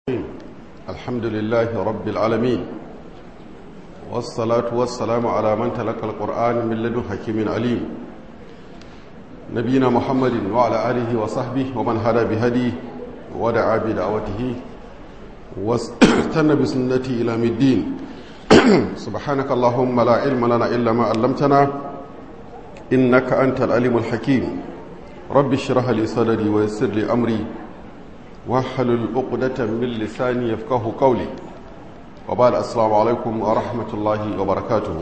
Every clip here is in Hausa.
الحمد لله رب العالمين والصلاة والسلام على من تلقى القرآن من لدن حكيم عليم نبينا محمد وعلى آله وصحبه ومن هدى بهديه ودعا بدعوته واستنى بسنته إلى الدين سبحانك اللهم لا علم لنا إلا ما علمتنا إنك أنت العليم الحكيم رب اشرح لي صدري ويسر لي أمري واحلل عقدة من لساني يفقه قولي وبعد السلام عليكم ورحمة الله وبركاته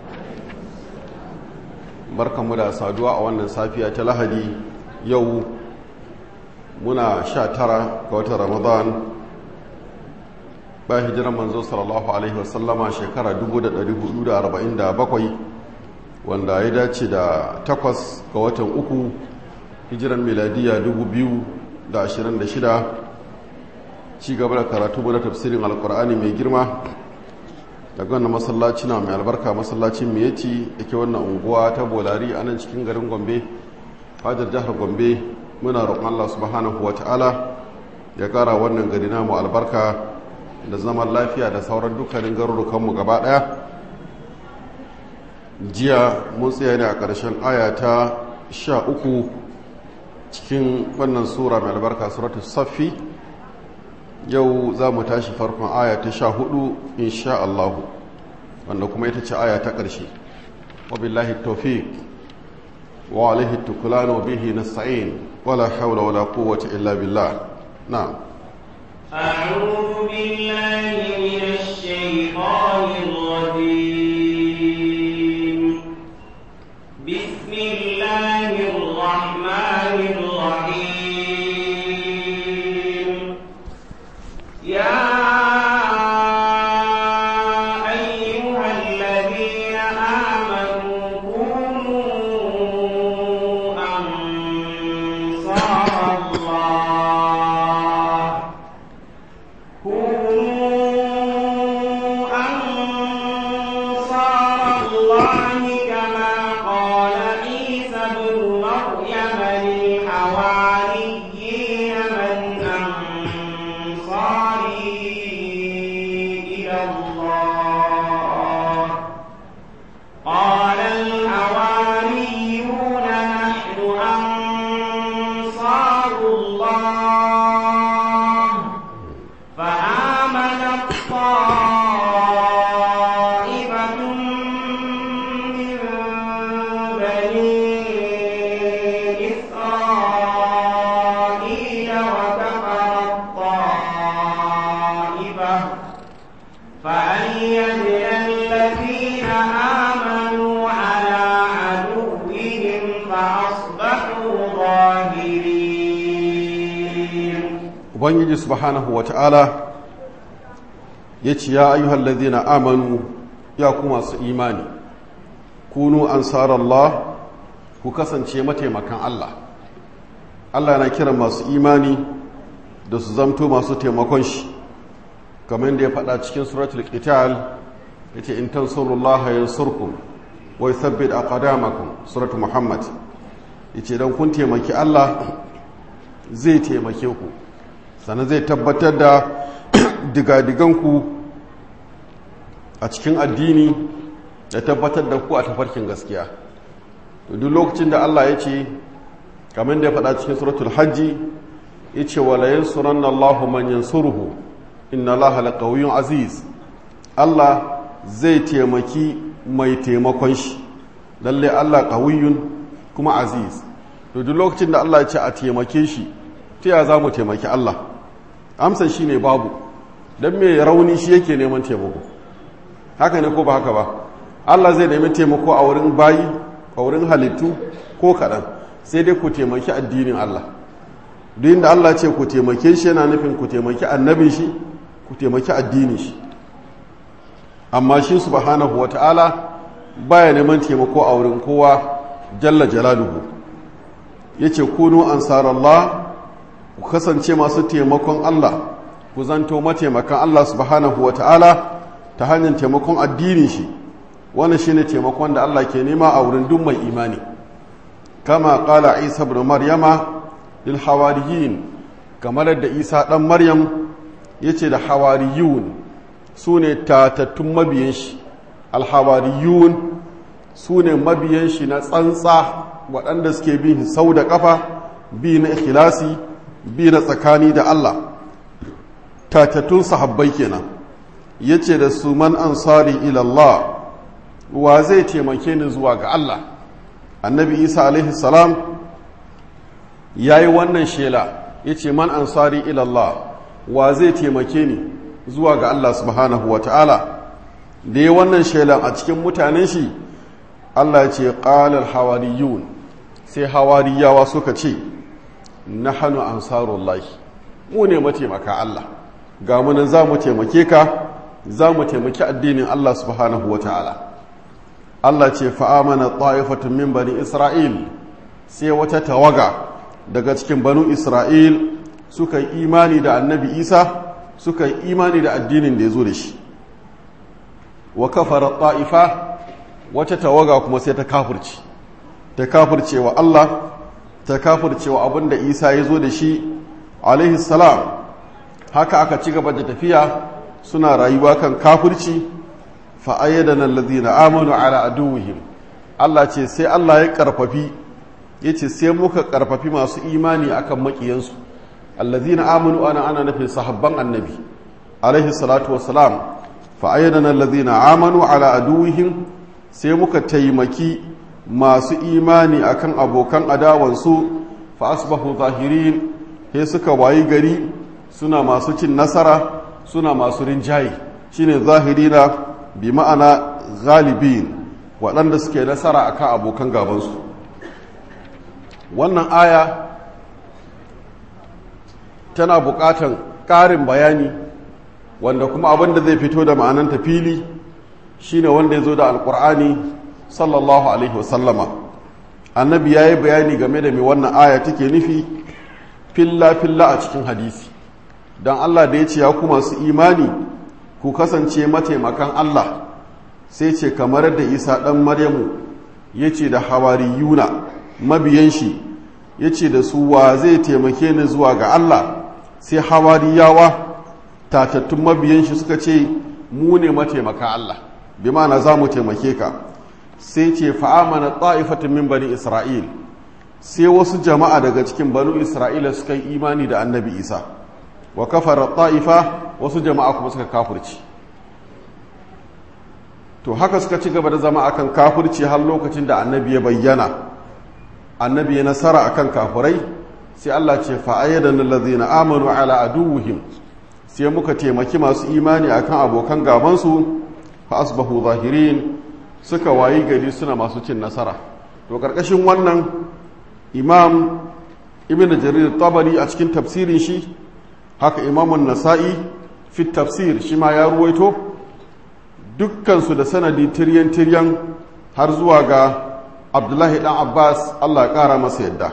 barkanmu da saduwa a wannan safiya ta lahadi yau muna sha tara ga watan ramadan ba hijiran manzo sallallahu alaihi wasallama shekara 1447 wanda ya dace da takwas ga watan uku hijiran miladiya 2026 ci gaba da karatu na tafsirin alkur'ani mai girma daga wannan masallaci na mai albarka masallacin miyeti yake wannan unguwa ta bolari a nan cikin garin gombe fadar jihar gombe muna roƙon allah subhanahu wata'ala ya ƙara wannan gari namu albarka da zaman lafiya da sauran dukkanin garurukanmu gaba ɗaya jiya mun tsaya ne a ƙarshen aya ta sha uku cikin wannan sura mai albarka suratu saffi yau za mu tashi farkon aya ta sha hudu insha Allahu wanda kuma ita ce aya ta ƙarshe wabillahi tawfiq wa alaihi tukulan wa bihi nasta'in wala hawla wala quwwata illa billah na'am أعوذ بالله من الشيطان الرجيم بسم الله الرحمن الرحيم يا أيها الذين آمنوا كونوا أنصار الله كونوا أنصار الله كما قال عيسى ابن مريم للحواريين من أنصاري إلى الله قال الحواريون نحن أنصار الله فآمنت طائفة من بني إسرائيل وكفرت طائفة فأيدنا الذين آمنوا على عدوهم فأصبحوا ظاهرين ubangiji subhanahu wata'ala ya ce ya ayyuhal ladhina amanu ya ku masu imani kunu ansarallah ku kasance mataimakan Allah Allah na kiran masu imani da su zamto masu taimakon shi kamar da ya faɗa cikin suratul qital yace in tansurullaha yansurkum wa yuthabbit aqdamakum suratul muhammad yace dan kun taimaki Allah zai taimake ku sannan zai tabbatar da digadiganku a cikin addini da tabbatar da ku a tafarkin gaskiya duk lokacin da Allah ya ce kamar da ya faɗa cikin suratul hajji ya ce wa layin suran Allahu man yansuruhu inna Allah laqawiyyun aziz Allah zai taimaki mai taimakon shi lalle Allah qawiyyun kuma aziz to duk lokacin da Allah ya ce a taimake shi ta ya za mu taimaki Allah amsa shi ne babu don mai rauni shi yake neman taimako haka ne ko ba haka ba Allah zai nemi taimako a wurin bayi a wurin halittu ko kaɗan sai dai ku taimaki addinin Allah duk inda Allah ce ku taimake shi yana nufin ku taimaki annabin shi ku taimaki addinin shi amma shi subhanahu wata'ala baya neman taimako a wurin kowa jalla jalaluhu yace kunu ansarallah ku kasance masu taimakon Allah ku zanto mataimakan Allah subhanahu wata'ala ta hanyar taimakon addinin shi wannan shine taimakon da Allah ke nema a wurin duk mai imani kama qala Isa ibn Maryama lil hawariyin kamar da Isa dan Maryam ya ce da hawariyun su ne tatattun mabiyan shi alhawariyun su ne mabiyan shi na tsantsa waɗanda suke bin sau da ƙafa bi na ikhlasi bi na tsakani da Allah tatattun sahabbai kenan ya ce da su man ansari ilallah wa zai taimake ni zuwa ga Allah annabi isa alaihi salam ya yi wannan shela ya ce man ansari ilallah wa zai taimake ni zuwa ga Allah subhanahu wa ta'ala da ya wannan shelan a cikin mutanen shi Allah ce ƙalar hawariyun sai hawariyawa suka ce na hannu ansarullahi mu ne mataimaka Allah ga munan za mu taimake ka za mu taimaki addinin Allah subhanahu wa ta'ala Allah ce fa'amana ta'ifatun min bani Isra'il sai wata tawaga daga cikin banu Isra'il suka yi imani da annabi Isa suka yi imani da addinin da ya zo da shi wa kafara ta'ifa wata tawaga kuma sai ta kafirci ta kafirce wa Allah ta kafirce wa abin da Isa ya zo da shi alaihi salam haka aka ci gaba da tafiya suna rayuwa kan kafirci fa'ayyadana allazina amanu ala aduwwihim Allah ce sai Allah ya karfafi yace sai muka karfafi masu imani akan makiyansu allazina amanu ana ana nufin sahabban annabi alaihi salatu wassalam fa'ayyadana allazina amanu ala aduwwihim sai muka taimaki masu imani akan abokan adawansu fa asbahu zahirin sai suka wayi gari suna masu cin nasara suna masu rinjaye shine zahirina bi ma'ana galibin waɗanda suke nasara akan abokan gabansu wannan aya tana buƙatan ƙarin bayani wanda kuma abin da zai fito da ma'ananta fili shine wanda ya zo da alƙur'ani sallallahu alaihi wasallama annabi ya yi bayani game da mai wannan aya take nufi filla-filla a cikin hadisi don allah da ya ce ya ku masu imani ku kasance mataimakan allah sai ce kamar da isa ɗan maryamu ya ce da hawariyuna mabiyan shi ya ce da su wa zai taimake ni zuwa ga allah sai hawariyawa tatattun mabiyan shi suka ce mu ne mataimaka allah bi ma'ana za mu taimake ka sai ce fa'amana ta'ifatun min bani isra'il sai wasu jama'a daga cikin banu isra'ila suka yi imani da annabi isa wa kafara ta'ifa wasu jama'a kuma suka kafurci to haka suka ci gaba da zama akan kafurci har lokacin da annabi ya bayyana annabi ya nasara akan kafurai sai Allah ce fa'ayyadan allazina amanu ala aduwwihim sai muka taimaki masu imani akan abokan gabansu fa asbahu zahirin suka wayi gari suna masu cin nasara to karkashin wannan imam ibn jarir tabari a cikin tafsirin shi haka imamun nasa'i fi tafsir shi ma ya ruwaito dukkansu da sanadi tiryan-tiryan har zuwa ga abdullahi dan abbas allah ya kara masa yadda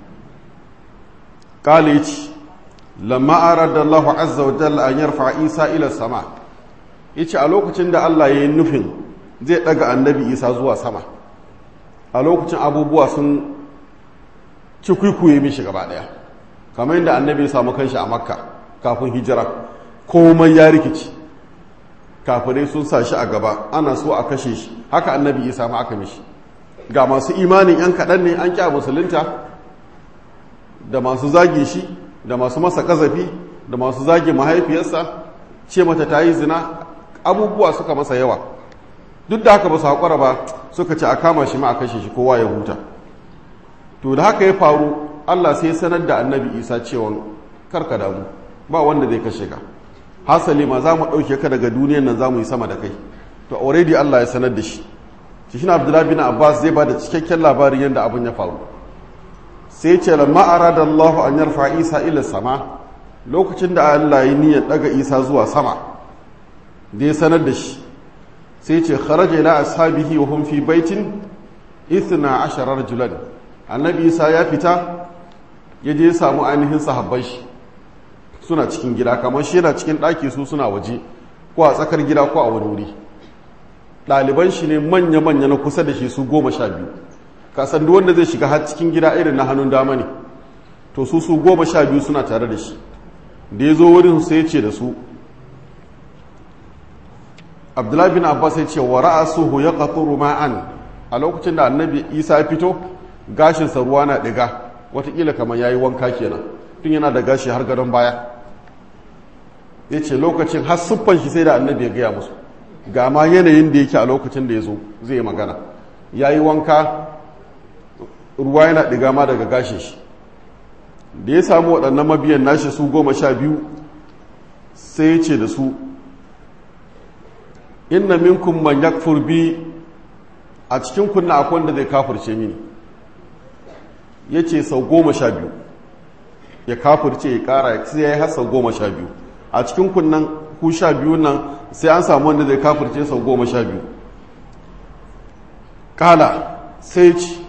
kalici lamma arada allah azza wa jalla an yarfa isa ila sama yace a lokacin da allah ya yi nufin zai daga annabi isa zuwa sama a lokacin abubuwa sun ci kwikwiye mishi gaba daya kamar yadda annabi ya samu kanshi a makka kafin hijira komai ya rikici kafirai sun sa shi a gaba ana so a kashe shi haka annabi isa ma aka mishi ga masu imanin yan kaɗan ne an kya musulunta da masu zage shi da masu masa ƙazafi da masu zage mahaifiyarsa ce mata ta yi zina abubuwa suka masa yawa duk da haka ba su haƙura ba suka ce a kama shi ma a kashe shi kowa ya huta to da haka ya faru allah sai sanar da annabi isa cewa karka damu ba wanda zai kashe ka hasali ma za mu ɗauke ka daga duniyan nan za mu yi sama da kai to already allah ya sanar da shi shi shi abdullahi bin abbas zai ba da cikakken labarin yadda abin ya faru sai ce lamma arada allah an yarfa isa ila sama lokacin da allah ya niyyar daga isa zuwa sama da ya sanar da shi sai ce kharaja ila ashabihi wa hum fi baitin ithna ashara rajulan annabi isa ya fita ya je samu ainihin sahabban shi suna cikin gida kamar shi yana cikin ɗaki su suna waje ko a tsakar gida ko a wani wuri ɗaliban shi ne manya-manya na kusa da shi su goma sha biyu kasan duk wanda zai shiga har cikin gida irin na hannun dama ne to su su goma sha biyu suna tare da shi da ya zo wurin sai ya ce da su abdullahi bin abbas ya ce wa ra'asuhu ya qaturu ma'an a lokacin da annabi isa ya fito gashinsa ruwa na ɗiga watakila kamar ya yi wanka kenan tun yana da gashi har gadon baya ya ce lokacin har siffan shi sai da annabi ya gaya musu ga ma yanayin da yake a lokacin da ya zo zai yi magana ya yi wanka ruwa yana ɗiga ma daga gashin shi da ya samu waɗannan mabiyan nashi su goma sha biyu sai ya ce da su inna minkum man yakfur bi a cikin kunna akwai wanda zai kafirce mini ya ce sau goma sha biyu ya kafirce ya kara sai ya yi har sau goma sha biyu a cikin kunnan ku sha biyu nan sai an samu wanda zai kafirce sau goma sha biyu kala sai ci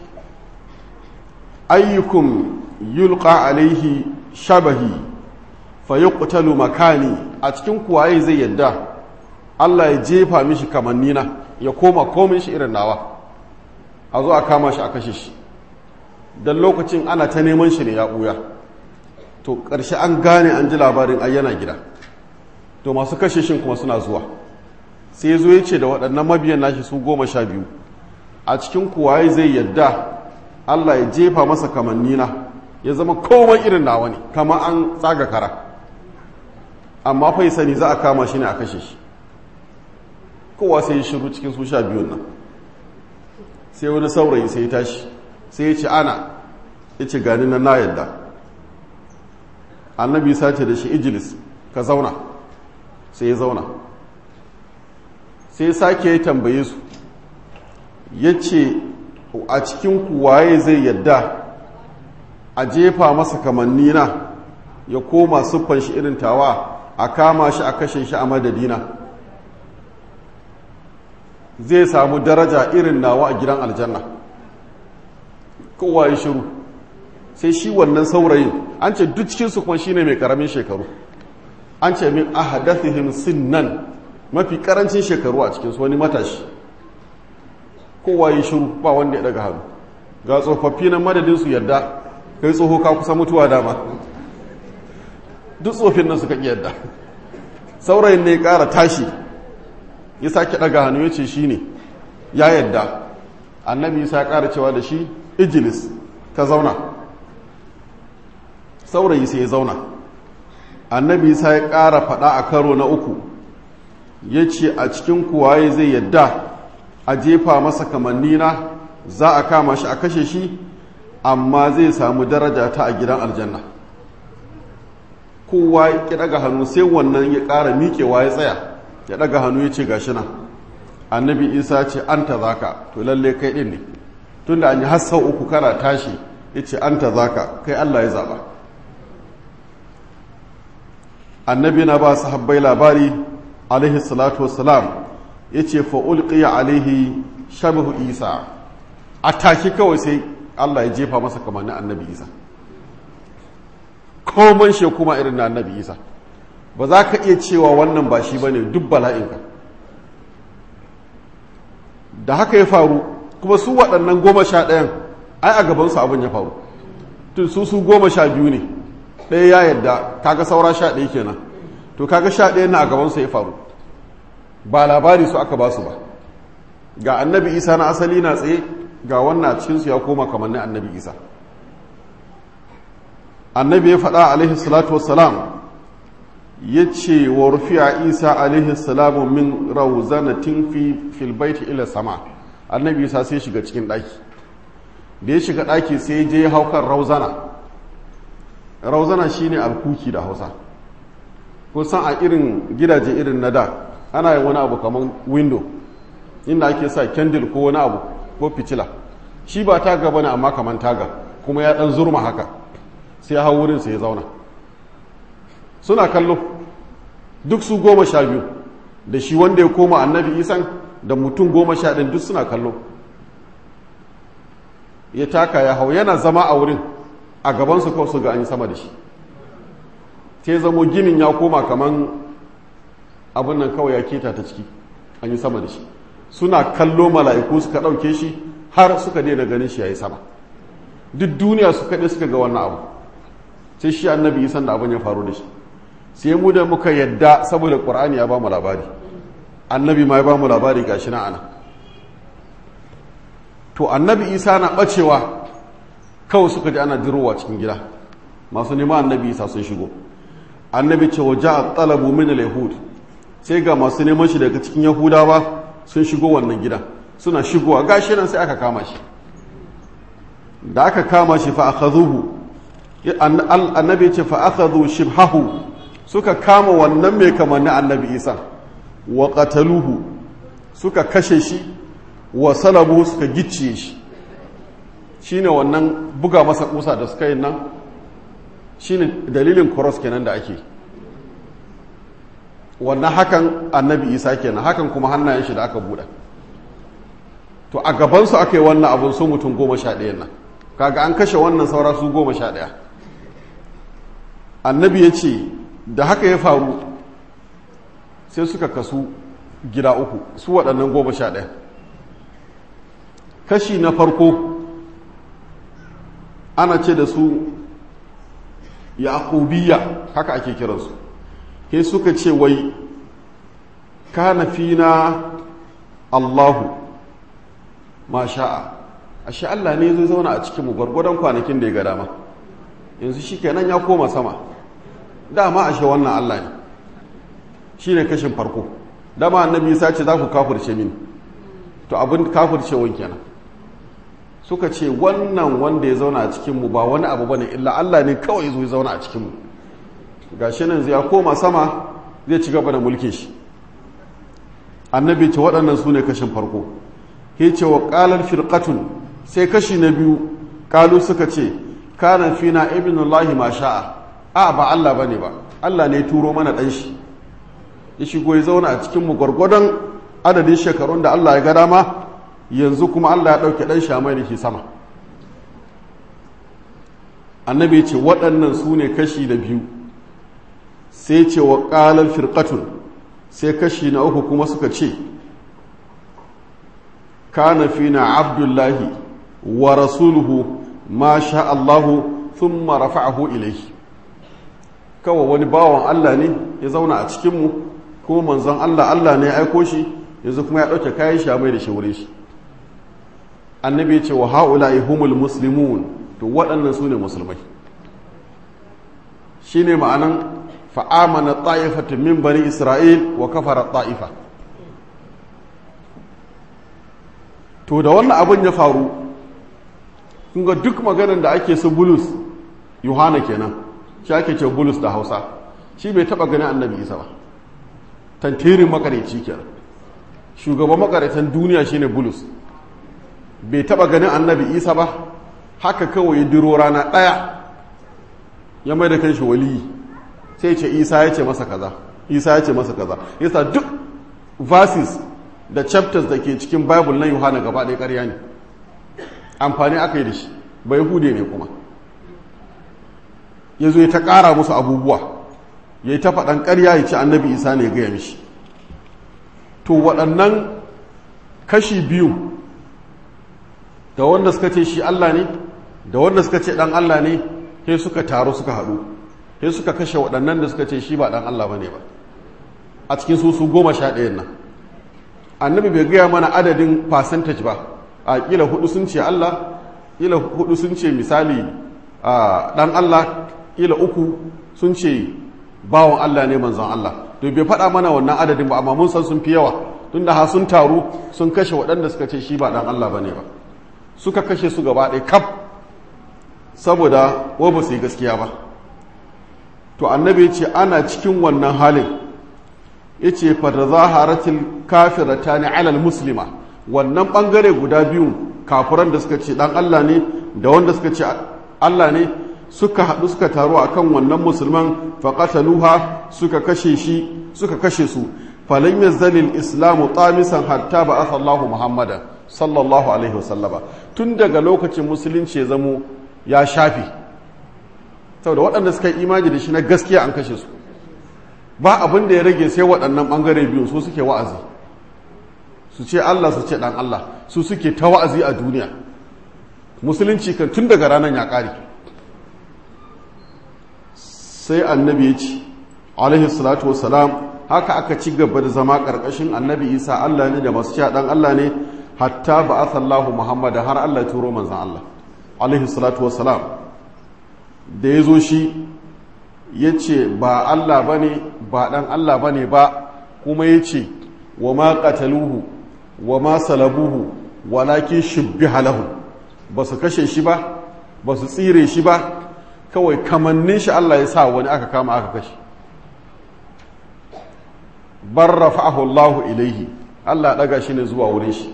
ayyukum yulqa alaihi shabahi fa yuqtalu makani a cikin kuwaye zai yadda Allah ya jefa mishi kamannina ya koma komin shi irin nawa a zo a kama shi a kashe shi don lokacin ana ta neman shi ne ya ɓuya to ƙarshe an gane an ji labarin ayyana gida to masu kashe shi kuma suna zuwa sai zo ya ce da waɗannan mabiyan nashi su goma sha biyu a cikin kuwaye zai yadda Allah ya jefa masa kamannina ya zama komai irin nawa ne kama an tsaga kara amma fai sani za a kama shi ne a kashe shi kowa sai ya shiru cikin su sha biyun nan sai wani saurayi sai ya tashi sai ya ce ana ya ce gani na na yadda annabi sace da shi ijilis ka zauna sai ya zauna sai ya sake ya tambaye su ya ce a cikin kuwaye zai yadda a jefa masa kamannina ya koma siffan shi irin tawa a kama shi a kashe shi a madadina zai samu daraja irin nawa a gidan aljanna kowa ya shiru sai shi wannan saurayin an ce duk cikinsu kuma shine mai karamin shekaru an ce min ahadathihim sinnan mafi karancin shekaru a cikinsu wani matashi kowa ya shiru ba wanda ya daga hannu ga tsofaffi nan madadinsu yadda kai tsoho ka kusa mutuwa dama duk tsofin nan suka yadda saurayin ne ya kara tashi ya sake daga hannu ya ce shi ne ya yadda annabi ya kara cewa da shi ijilis ka zauna saurayi sai ya zauna annabi sa ya ƙara faɗa a karo na uku ya ce a cikin kuwaye zai yadda a jefa masa kamannina za a kama shi a kashe shi amma zai samu daraja ta a gidan aljanna kowa ya ɗaga hannu sai wannan ya ƙara miƙewa ya tsaya ya ɗaga hannu ya ce gashi nan annabi isa ce an ta zaka to lalle kai ɗin ne tunda an yi hassa uku kana tashi ya ce an ta zaka kai allah ya zaɓa annabi na ba su habbai labari alaihi salatu wassalam ya ce fa'ulƙiya alaihi shabihu isa a take kawai sai allah ya jefa masa kamannin annabi isa komai shi kuma irin na annabi isa ba za ka iya cewa wannan ba shi ba ne duk bala'inka da haka ya faru kuma su waɗannan goma sha ɗayan ai a gabansu abin ya faru tun su su goma sha biyu ne ɗaya ya yadda kaga saura sha ɗaya kenan to kaga sha ɗaya na a gabansu ya faru ba labari su aka ba su ba ga annabi isa na asali na tsaye ga wannan cikinsu ya koma kamar na annabi isa annabi ya faɗa alaihi salatu wassalam ya ce wa rufiya isa alaihi salamu min rauzanatin fi filbaiti ila sama annabi isa sai shiga cikin ɗaki da ya shiga ɗaki sai je haukar rauzana rauzana shine alkuki da hausa kusan a irin gidaje irin na da ana yin wani abu kamar window inda ake sa kendil ko wani abu ko fitila shi ba taga bane amma kamar taga kuma ya ɗan zurma haka sai ya hau wurin sai ya zauna suna kallo duk su goma sha biyu da shi wanda ya koma annabi isan da mutum goma sha ɗin duk suna kallo ya taka ya hau yana zama a wurin a gabansu kawai su ga an yi sama da shi sai zamo ginin ya koma kaman abin nan kawai ya keta ta ciki an yi sama da shi suna kallo mala'iku suka ɗauke shi har suka daina ganin shi ya yi sama duk duniya suka ɗe suka ga wannan abu sai shi annabi isan da abin ya faru da shi sai mu da muka yadda saboda ƙur'ani ya ba mu labari annabi ma ya ba mu labari gashi na ana to annabi isa na bacewa kawai suka ji ana dirowa cikin gida masu neman annabi isa sun shigo annabi ce wa ja'a talabu min al-yahud sai ga masu neman shi daga cikin yahudawa sun shigo wannan gida suna shigowa gashi nan sai aka kama shi da aka kama shi fa akhadhuhu annabi ce fa akhadhu shibhahu suka kama wannan mai kamanni annabi isa wa qataluhu suka kashe shi wa salabu suka gicciye shi shine wannan buga masa kusa da suka yi nan shine dalilin cross kenan da ake wannan hakan annabi isa kenan hakan kuma hannayen shi da aka buɗe to a gabansu aka yi wannan abun su mutum goma sha ɗayan nan kaga an kashe wannan saura su goma sha ɗaya annabi ya ce da haka ya faru sai suka kasu gida uku su waɗannan goma sha ɗaya kashi na farko ana ce da su yaƙubiya haka ake kiransu sai suka ce wai kana fina allahu ma sha'a ashe allah ne zai zauna a cikinmu gwargwadon kwanakin da ya ga dama yanzu shi kenan ya koma sama dama ashe wannan allah ne shi ne kashin farko dama annabi isa ce za ku kafirce mini to abin kafircewan kenan suka ce wannan wanda ya zauna a cikinmu ba wani abu bane illa Allah ne kawai zo ya zauna a cikinmu gashi nan zai koma sama zai ci gaba da mulkin shi annabi ce waɗannan su ne kashin farko ya ce wa ƙalar firƙatun sai kashi na biyu ƙalu suka ce kana fina ibnullahi ma sha'a a ba Allah bane ba Allah ne turo mana ɗan shi ya shigo ya zauna a cikinmu gwargwadon adadin shekarun da Allah ya ga dama yanzu kuma Allah ya ɗauke ɗan shamai da ke sama annabi ce waɗannan su ne kashi da biyu sai ce wa ƙalar firƙatun sai kashi na uku kuma suka ce kana fina abdullahi wa rasuluhu ma sha Allahu sun marafa'ahu ilaihi kawai wani bawan Allah ne ya zauna a cikinmu kuma manzon Allah Allah ne ya aiko shi yanzu kuma ya ɗauke kayan shamai da shi wurin shi annabi ya ce wa ha'ula'i humul muslimun to waɗannan su ne musulmai shi ne ma'anan fa'amana ta'ifatun min bani isra'il wa kafara ta'ifa to da wannan abin ya faru kunga duk maganin da ake su bulus yohana kenan shi ake ce bulus da hausa shi bai taɓa ganin annabi isa ba tantirin makareci kenan shugaban makaratan duniya shine bulus bai taba ganin annabi isa ba haka kawai ya diro rana ɗaya ya mai da kanshi waliyi sai ce isa ya ce masa kaza isa ya ce masa kaza yasa duk verses da chapters da ke cikin bible na yohana gaba ɗaya ƙarya ne amfani aka yi da shi bai hude ne kuma ya zo ya ta ƙara musu abubuwa ya yi ta faɗan ƙarya ya ce annabi isa ne ya gaya mishi to waɗannan kashi biyu da wanda suka ce shi Allah ne da wanda suka ce dan Allah ne sai suka taru suka haɗu sai suka kashe waɗannan da suka ce shi ba dan Allah bane ba a cikin su su goma sha ɗayan nan annabi bai gaya mana adadin percentage ba a kila hudu sun ce Allah kila hudu sun ce misali a dan Allah kila uku sun ce bawan Allah ne manzon Allah to bai faɗa mana wannan adadin ba amma mun san sun fi yawa tunda ha sun taru sun kashe waɗanda suka ce shi ba dan Allah bane ba suka kashe su gaba ɗaya kaf saboda wa ba su yi gaskiya ba to annabi ce ana cikin wannan halin ya ce fata zaharatil kafirata ne alal muslima wannan ɓangare guda biyu kafiran da suka ce ɗan Allah ne da wanda suka ce Allah ne suka haɗu suka taru a kan wannan musulman faƙataluha suka kashe shi suka kashe su falon yazzalil islamu tsamisan hatta ba Allahu muhammadan sallallahu alaihi wasallama tun daga lokacin musulunci ya zamo ya shafi saboda waɗanda suka yi imani da shi na gaskiya an kashe su ba abin da ya rage sai waɗannan ɓangare biyu su suke wa'azi su ce Allah su ce ɗan Allah su suke ta wa'azi a duniya musulunci kan tun daga ranar ya ƙare sai annabi ya ce alaihi salatu wasalam haka aka ci gaba da zama ƙarƙashin annabi isa allah ne da masu cewa ɗan allah ne hatta ba a sallahu muhammad har allah turo manzan allah alaihi salatu wassalam da ya zo shi ya ce ba allah ba ne ba ɗan allah ba ne ba kuma ya ce wa ma ƙataluhu wa ma salabuhu walakin shibbiha lahu ba su kashe shi ba ba su tsire shi ba kawai kamannin shi Allah ya sa wani aka kama aka kashe bar rafa'ahu Allah ilaihi Allah daga shi ne zuwa wurin shi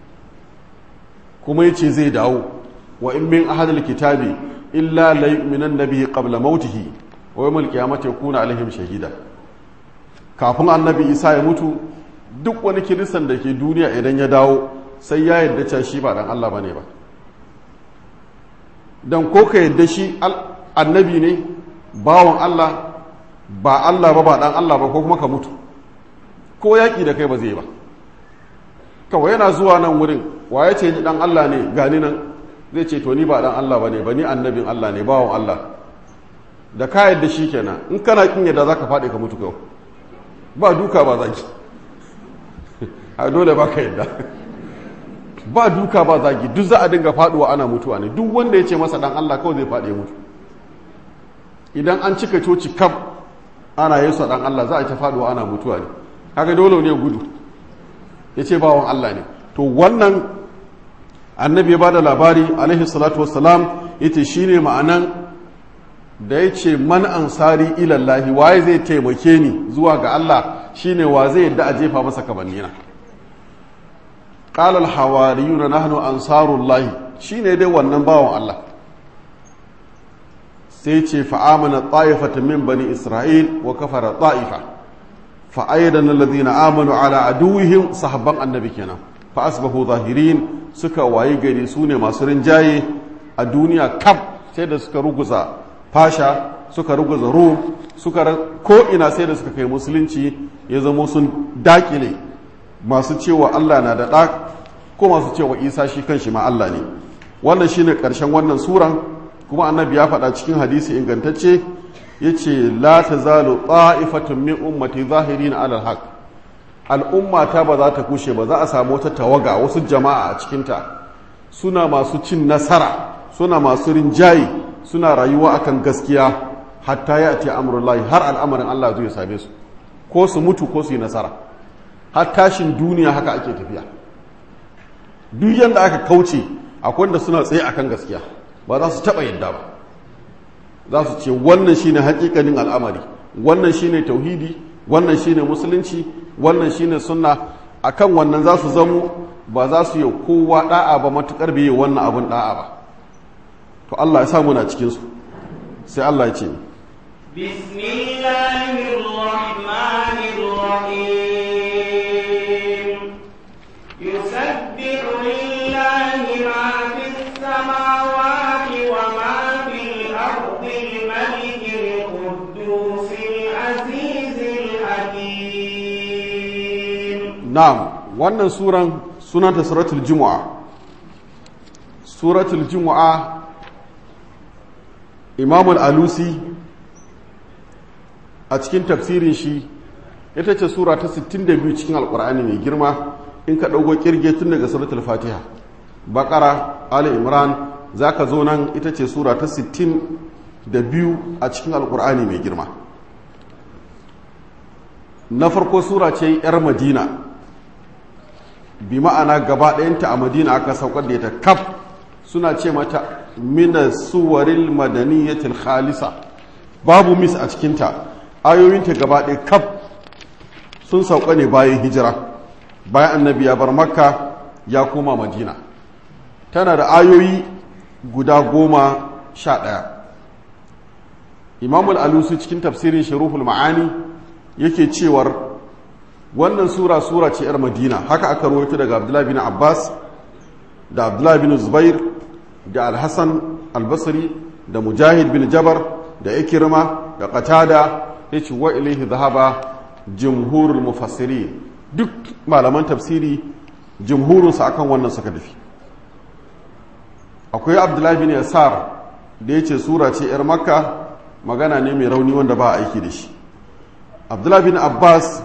kuma yace zai dawo wa in min ahadil kitabi illa la yu'minan nabihi qabla mautihi wa yawmal qiyamati yakuna alaihim shahida kafin annabi Isa ya mutu duk wani kiristan da ke duniya idan ya dawo sai ya yarda cewa shi ba dan Allah bane ba dan ko ka yarda shi annabi ne bawan Allah ba Allah ba ba dan Allah ba ko kuma ka mutu ko yaƙi da kai ba zai ba kawai yana zuwa nan wurin wa ya ce ni dan Allah ne gani nan zai ce to ni ba dan Allah ba ne ba ni annabin Allah ne bawan Allah da ka yadda shi kenan in kana kin yadda za ka faɗi ka mutu kawai ba duka ba zaki a dole ba ka yadda ba duka ba zagi duk za a dinga faɗuwa ana mutuwa ne duk wanda ya ce masa dan Allah kawai zai faɗi mutu idan an cika coci kaf ana yesu dan Allah za a ta faɗuwa ana mutuwa ne kaga dole ne gudu ya ce bawan Allah ne to wannan annabi ya ba da labari alaihi salatu wassalam ya ce shi ne ma'anan da ya ce man ansari ilallahi waye zai taimake ni zuwa ga Allah shi ne wa zai yadda a jefa masa kabannina ƙalal hawariyu na nahnu ansarullahi shi ne dai wannan bawan Allah sai ce fa'amana ta'ifatan min bani isra'il wa kafara ta'ifa fa'ayyadan alladhina amanu ala aduwihim sahabban annabi kenan fa asbahu zahirin suka waye gari su ne masu rinjaye a duniya kaf sai da suka ruguza fasha suka ruguza rum suka ko ina sai da suka kai musulunci ya zama sun dakile masu cewa Allah na da ɗa ko masu cewa Isa shi kanshi ma Allah ne wannan shine ƙarshen wannan suran kuma annabi ya faɗa cikin hadisi ingantacce ya ce la ta zalo ta'ifatun min ummati zahirin alal haq al'umma ta ba za ta kushe ba za a samu wata tawaga wasu jama'a a cikinta suna masu cin nasara suna masu rinjaye suna rayuwa akan gaskiya hatta ya ce amurullahi har al'amarin Allah zai same su ko su mutu ko su yi nasara har tashin duniya haka ake tafiya duk yadda aka kauce akwai wanda suna tsaye akan gaskiya ba za su taɓa yadda ba za su ce wannan shine hakikanin al'amari wannan shine tauhidi wannan shine musulunci wannan shine sunna akan wannan za su zamo ba za su yi kowa da'a ba matukar bai wannan abun da'a ba to Allah ya samu na cikin su sai Allah ya ce bismillahirrahmanirrahim yusabbihu lillahi ma fis samawati wa ma الأرض الملك القدوس العزيز الحكيم نعم wannan suran sunanta suratul jumu'a suratul jumu'a imamul alusi a cikin tafsirin shi ita ce sura ta 62 cikin alkur'ani mai girma in ka ɗauko kirge tun daga suratul fatiha bakara ali imran za ka zo nan ita ce sura ta 62 a cikin alkur'ani mai girma na farko sura ce 'yar madina bi ma'ana gaba ɗayanta a madina aka saukar da ita kaf suna ce mata mina suwaril madaniyatil khalisa babu mis a cikinta ayoyinta gaba ɗaya kaf sun sauka ne bayan hijira bayan annabi ya bar makka ya koma madina tana da ayoyi guda goma sha ɗaya imamul alusu cikin tafsirin sharuful ma'ani yake cewar wannan sura sura ce 'yar madina haka aka rawaito daga abdullahi bin abbas da abdullahi bin zubair da alhassan albasri da mujahid bin jabar da ikirma da qatada ya ce wa ilaihi zahaba jumhurul mufassiri duk malaman tafsiri jumhurunsa akan wannan suka tafi akwai abdullahi bin yasar da ya ce sura ce 'yar makka magana ne mai rauni wanda ba a aiki da shi abdullahi bin abbas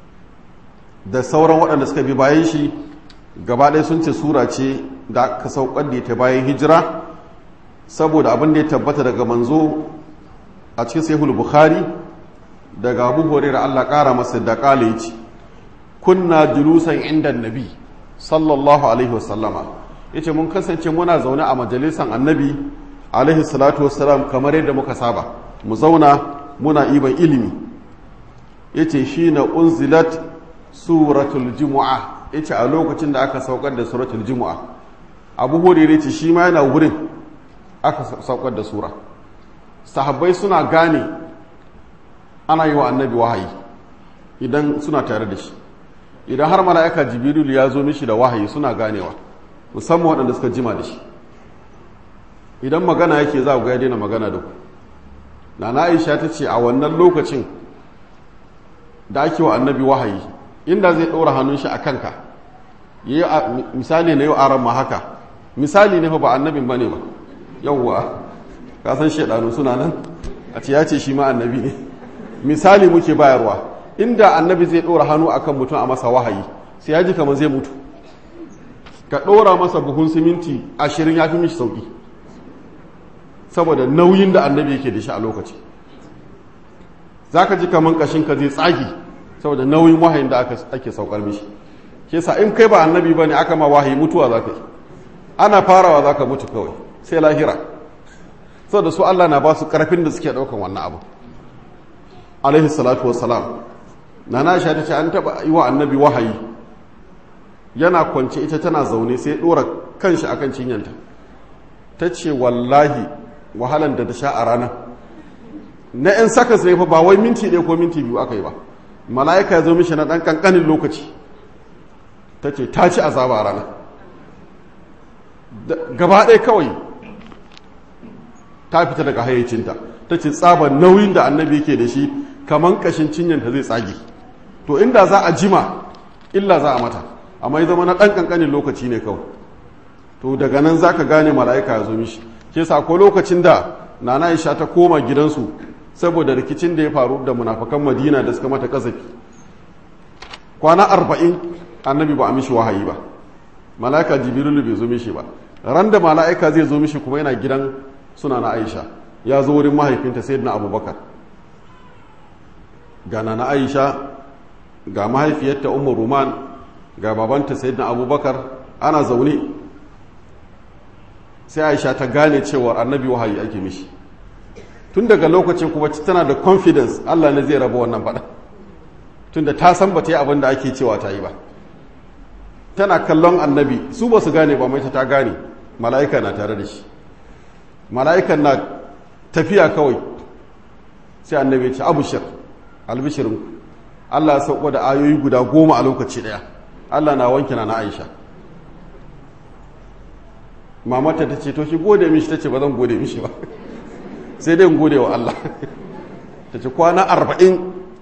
da sauran waɗanda suka bi bayan shi gaba ɗaya sun ce sura ce da aka saukar da ta bayan hijira saboda abin da ya tabbata daga manzo a cikin sahihul bukhari daga abu hurairah Allah ƙara masa da ƙala yace kunna julusan inda nabi sallallahu alaihi wasallama yace mun kasance muna zaune a majalisan annabi alaihi salatu wassalam kamar yadda muka saba mu zauna muna iban ilimi yace shi na unzilat suratul jumu'a yace a lokacin da aka saukar da suratul jumu'a abu hurairah yace shi ma yana wurin aka saukar da sura sahabbai suna gane ana yi wa annabi wahayi idan suna tare da shi idan har mala'ika jibril ya zo mishi da wahayi suna ganewa musamman waɗanda suka jima da shi idan magana yake za ku ga ya daina magana da ku na aisha ta ce a wannan lokacin da ake wa annabi wahayi inda zai ɗora hannun shi a kanka misali na yau aran ma haka misali ne fa ba annabin ba ne ba yauwa kasan shaidanu suna nan a ce ya ce shi ma annabi ne misali muke bayarwa inda annabi zai ɗora hannu akan mutum a masa wahayi sai ya ji kamar zai mutu ka ɗora masa buhun siminti ashirin ya fi mishi sauƙi saboda nauyin da annabi yake da shi a lokaci za ka ji kamar ƙashinka zai tsagi saboda nauyin wahayin da ake saukar mishi ke sa in kai ba annabi ba ne aka ma wahayi mutuwa za ka yi ana farawa za ka mutu kawai sai lahira saboda su allah na ba su ƙarfin da suke ɗaukan wannan abu alaihi salatu wassalam na na sha ta ce an taɓa yi wa annabi wahayi yana kwance ita tana zaune sai ɗora kanshi akan cinyanta ta ce wallahi wahalan da ta sha a rana na 'yan saka sai fa ba wai minti ɗaya ko minti biyu aka yi ba mala'ika ya zo mishi na ɗan ƙanƙanin lokaci ta ce ta ci azaba a rana gaba ɗaya kawai ta fita daga hayyacinta ta ce tsaban nauyin da annabi yake da shi kamar ƙashin cinyanta zai tsage to inda za a jima illa za a mata amma ya zama na ɗan ƙanƙanin lokaci ne kawai to daga nan za ka gane mala'ika ya zo mishi ke sa ko lokacin da nana isha ta koma gidansu saboda rikicin da ya faru da munafakan madina da suka mata kazafi kwana arba'in annabi ba a mishi wahayi ba mala'ika jibrilu bai zo mishi ba ran da mala'ika zai zo mishi kuma yana gidan suna na aisha ya zo wurin mahaifinta sai na abubakar ga na aisha ga mahaifiyarta umar ruman ga babanta sai na abubakar ana zaune sai aisha ta gane cewar annabi wahayi ake mishi tun daga lokacin kuma tana da confidence allah ne zai raba wannan faɗa tun da ta san ba ta yi abin da ake cewa ta yi ba tana kallon annabi su ba su gane ba mai ta gane mala'ika na tare da shi mala'ikan na tafiya kawai sai annabi ya ce abushir albishirin allah ya sauko da ayoyi guda goma a lokaci ɗaya allah na wanke na na aisha mamata ta ce to shi gode mishi ta ce ba zan gode mishi ba sai dai gode wa Allah ta ce kwana arba'in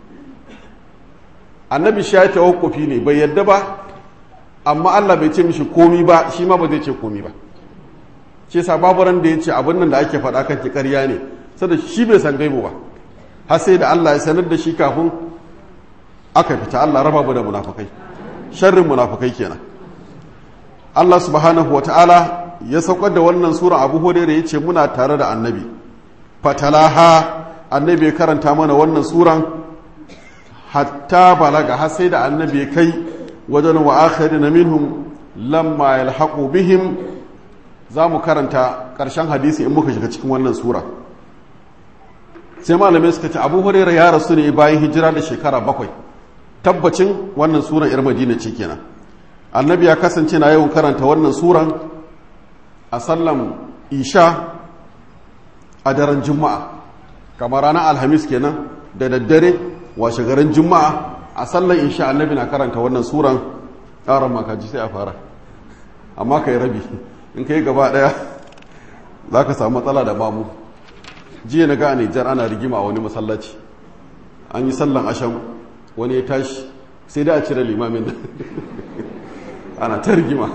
annabi shi ya yi tawakkufi ne bai yadda ba amma Allah bai ce mishi komi ba shi ma ba zai ce komi ba ce sa babu ran da ya ce abin nan da ake faɗa kan ki ƙarya ne sada shi bai san gaibu ba har sai da Allah ya sanar da shi kafin aka fita Allah raba mu da munafukai sharrin munafukai kenan Allah subhanahu wa ta'ala ya saukar da wannan sura abu hurairah ya ce muna tare da annabi fatalaha annabi ya karanta mana wannan suran hatta balaga har sai da annabi ya kai wajen wa akhirin minhum lamma yalhaqu bihim za mu karanta ƙarshen hadisi in muka shiga cikin wannan sura sai malamai suka ce abu hurairah ya rasu ne bayan hijira da shekara bakwai tabbacin wannan suran yar madina ce kenan annabi ya kasance na yawan karanta wannan suran a sallan isha a daren juma'a kamar ranar alhamis kenan da daddare washe garin juma'a a sallan isha annabi na karanta wannan suran ƙaran makaji sai a fara amma ka yi rabi in ka yi gaba ɗaya za ka samu matsala da mamu jiya na ga a nijar ana rigima a wani masallaci an yi sallan asham wani ya tashi sai da a cire limamin da ana ta rigima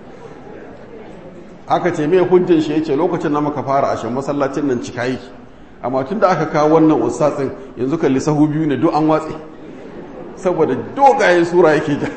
aka ce mai hujjan shi ya ce lokacin na maka fara ashe masallacin nan cika yi amma tun da aka kawo wannan ustatsin yanzu kalli sahu biyu ne duk an watse saboda dogayen sura yake ja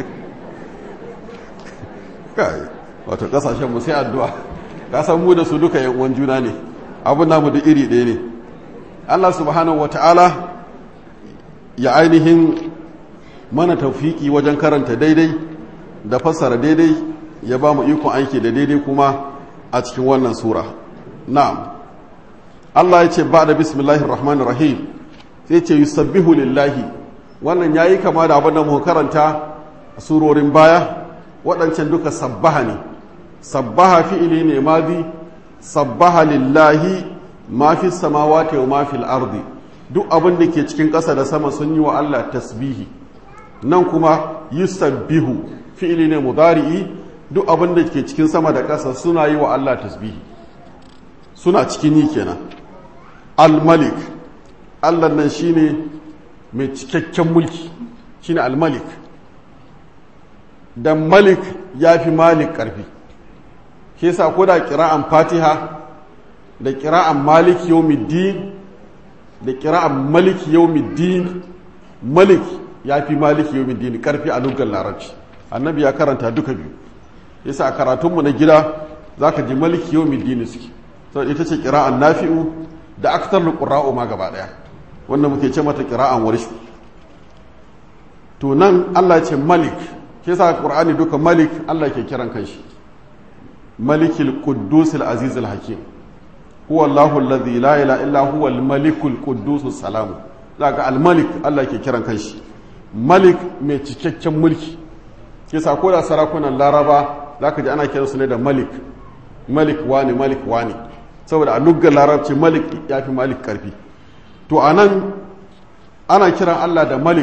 kai wato kasashen mu sai addu'a ka san mu da su duka yan uwan juna ne abun namu da iri ɗaya ne Allah subhanahu wata'ala ya ainihin mana tafiki wajen karanta daidai da fassara daidai ya ba mu ikon aiki da daidai kuma a cikin wannan sura na'am Allah ya ce ba da bismillahir rahmanir rahim sai ce yusabbihu lillahi wannan yayi kama da abin da mu karanta a surorin baya waɗancan duka sabbaha ne sabbaha fi'ili ne madi sabbaha lillahi ma fi samawati wa ma fil ardi duk abin da ke cikin ƙasa da sama sun yi wa Allah tasbihi nan kuma yusabbihu fi'ili ne mudari'i duk abin da ke cikin sama da ƙasa suna yi wa Allah tasbihi suna cikin yi kenan al-malik Allah nan shine mai cikakken mulki shine al-malik dan malik ya fi malik ƙarfi ke sa ko da kira'an fatiha da kira'an malik yawmiddin da kira'an malik yawmiddin malik ya fi malik yawmiddin ƙarfi a lugar larabci annabi ya karanta duka biyu yasa a karatunmu na gida za ka ji malik yawmiddin suke sau ita ce kira'an nafi'u da aktar qurra'u ma gaba ɗaya wanda muke ce mata kira'an warshu to nan Allah ce malik ke sa qur'ani duka malik Allah ke kiran kanshi malikil quddus al aziz al hakim huwa Allahu alladhi la ilaha illa huwa al malikul quddus salam zaka al malik Allah ke kiran kanshi malik mai cikakken mulki ke sa ko da sarakunan laraba zaka ji ana kiransu ne da malik malik wani malik wani saboda a luggar larabci malik ya fi malik karfi to anan ana kiran Allah da malik